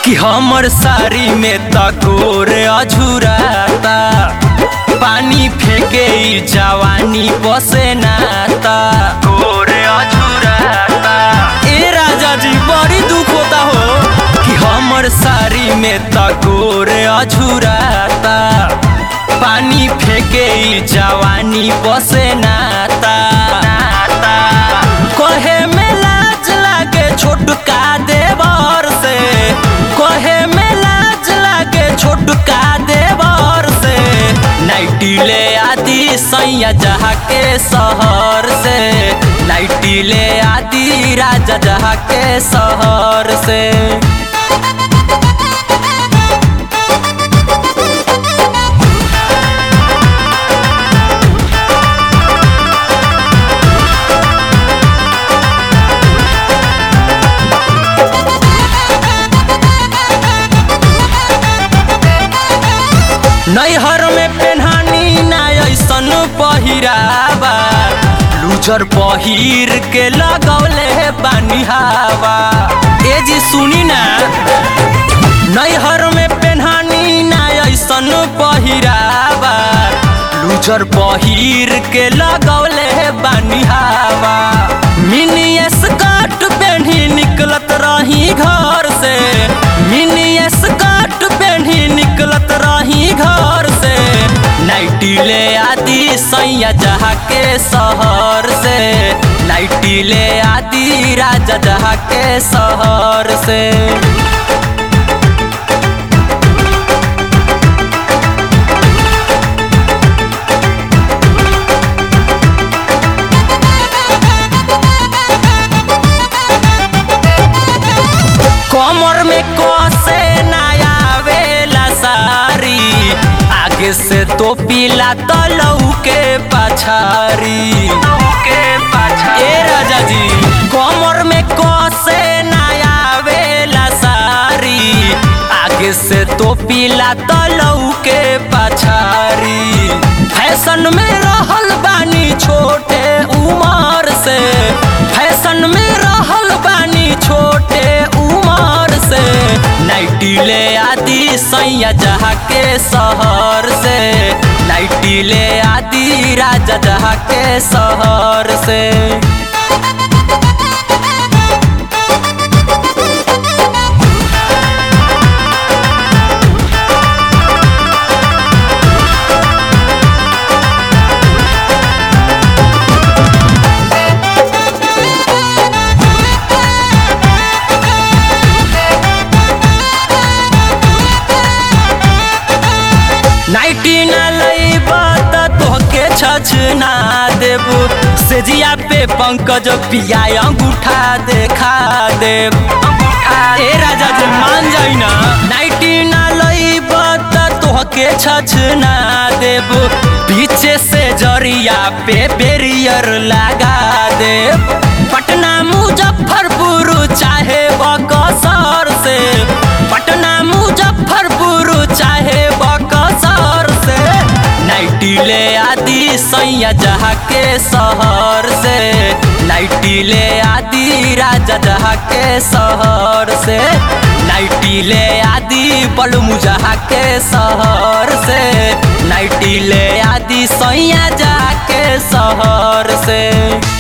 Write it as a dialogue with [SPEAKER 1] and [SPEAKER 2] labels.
[SPEAKER 1] कि हमर साड़ी में तकोर अझुराता पानी फेंके ई जवानी बसे नाता कोर अझुराता ए राजा जी बड़ी दुख होता हो कि हमर साड़ी में तकोर अझुराता पानी फेंके ई जवानी बसे नाता नाता कहे में लाज लागे छोटका देवर से कहे में लाज लागे छोटका देवर से नाइटी ले आदि सैया जहा के शहर से नाइटी ले आदि राजा जहा के शहर से नैहर में पेन्हानी ना ऐसन पहिरावा लूजर पहिर के लगौले बानी हवा ए जी सुनी ना नैहर में पेन्हानी ना ऐसन पहिरावा लूजर पहिर के लगौले बानी हवा मिनी स्कर्ट पेन्ही निकलत रही घर से मिनी स्कर्ट पेन्ही निकलत रही घर से नाइटी ले आदि सैया जहा के शहर से नाइटी ले आदि राजा जहा के शहर से कमर में कसे नया वेला सारी आगे से तो पीला तलऊ के पछारी के ए राजा जी कमर में कसे नया वेला सारी आगे से तो पीला तलऊ के पछारी फैशन में रहल बानी छोटे उमर से फैशन में रहल बानी छोटे उमर से नाइटी ले आदि सैया जहा के शहर से नाइटी ले आदि राजा जहा के शहर से नाइटी न लईबा त तोहके छछ ना देबू सेजिया पे पंकज पिया अंगूठा देखा देब ए राजा जी मान जाई ना नाइटी न लईबा त तोहके छछ ना देबू पीछे से जरिया पे बेरियर लगा देब पटना मुजफ्फरपुर चाहे बकसर से पटना मुजफ्फरपुर चाहे बकसर से नाइटी ले आदि सैया जहा के शहर से नाइटी ले आदि राजा जहा के शहर से नाइटी ले आदि बलमु जहा के शहर से नाइटी ले आदि सैया जहा के शहर से